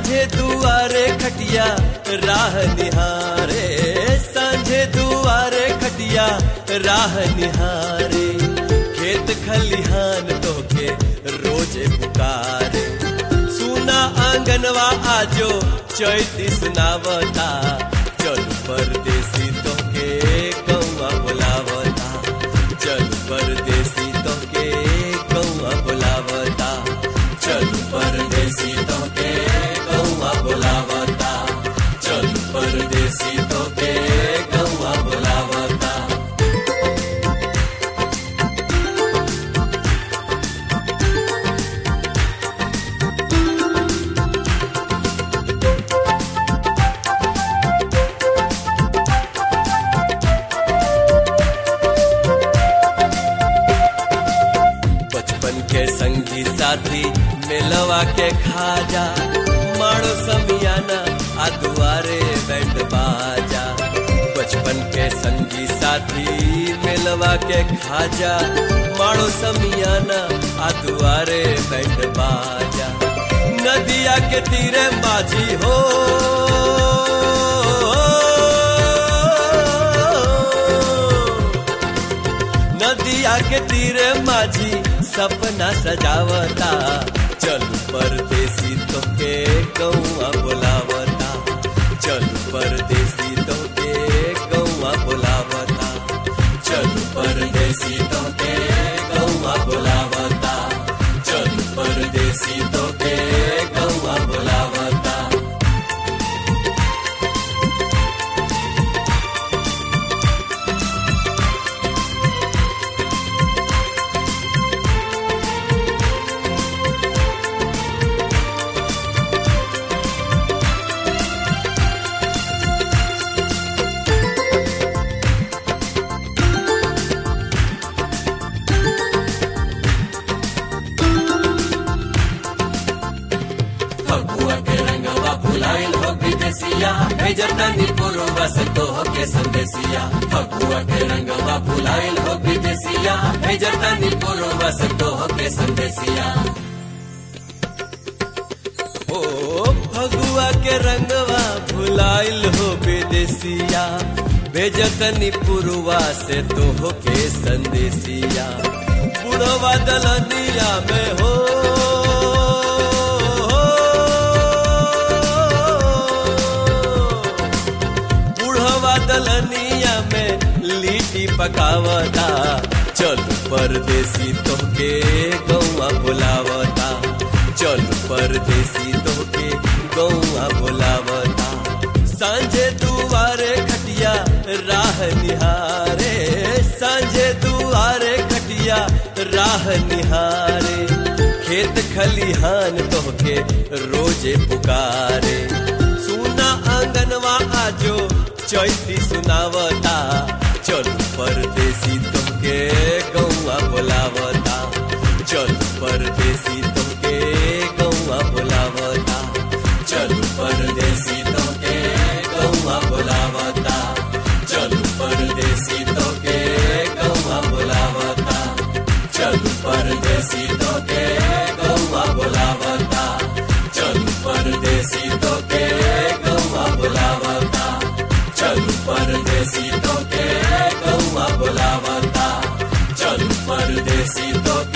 सांझे दुआरे खटिया राह निहारे सांझे दुआरे खटिया राह निहारे खेत खलिहान तोके रोजे पुकारे सुना आंगनवा आजो चैती सुनावता चल परदेसी तोके कौआ बुलावता चल परदेसी तोके कौआ बुलावता चल परदेसी तोके कौआ बुलावता चल परदेसी तोके कौआ बुलावता बचपन के संगी साथी मिलवा के खाजा माड़ो समियाना आ दुआरे बैंड बाजा बचपन के संगी साथी मिलवा के खाजा माड़ो समियाना आ दुआरे बैंड बाजा नदिया के तीरे माझी हो नदिया के तीरे माझी सपना सजावता चल परदेसी तोके कौआ बुलावता चल परदेसी तोके कौआ बुलावता चल परदेसी तोके कौआ बुलावता चल परदेसी तोके कौआ बुलावता फगुआ के रंगवा भुलाइल हो विदेसिया भेजतानी पूर्वा से तो के संदेसिया फगुआ के रंगवा भुलाइल हो विदेसिया भेजतानी पूर्वा से तो के संदेसिया ओ फगुआ के रंगवा भुलाइल हो विदेसिया भेजतनी पुरवा से तो के संदेसिया बुढ़वा दलनिया में हो बुढ़वा दलनिया में लिट्टी पकावता चल परदेसी तोके गौआ बुलावता चल परदेसी तोके गौआ बुलावता सांझे दुआरे खटिया राह निहारे सांझे दुआरे खटिया राह निहारे खेत खलिहान तोहके रोजे पुकारे सुना आंगनवा आजो चैती सुनावता चल परदेसी तोहके गौआ बुलावता चल परदेसी तोहके गौआ बुलावता चल परदेसी तो के गौवा बुलावता चल परदेसी तो के गौवा बुलावता चल परदेसी तो के गौवा बुलावता चल परदेसी तो के गौवा बुलावता चल परदेसी तो के गौवा बुलावता चल परदेसी तो के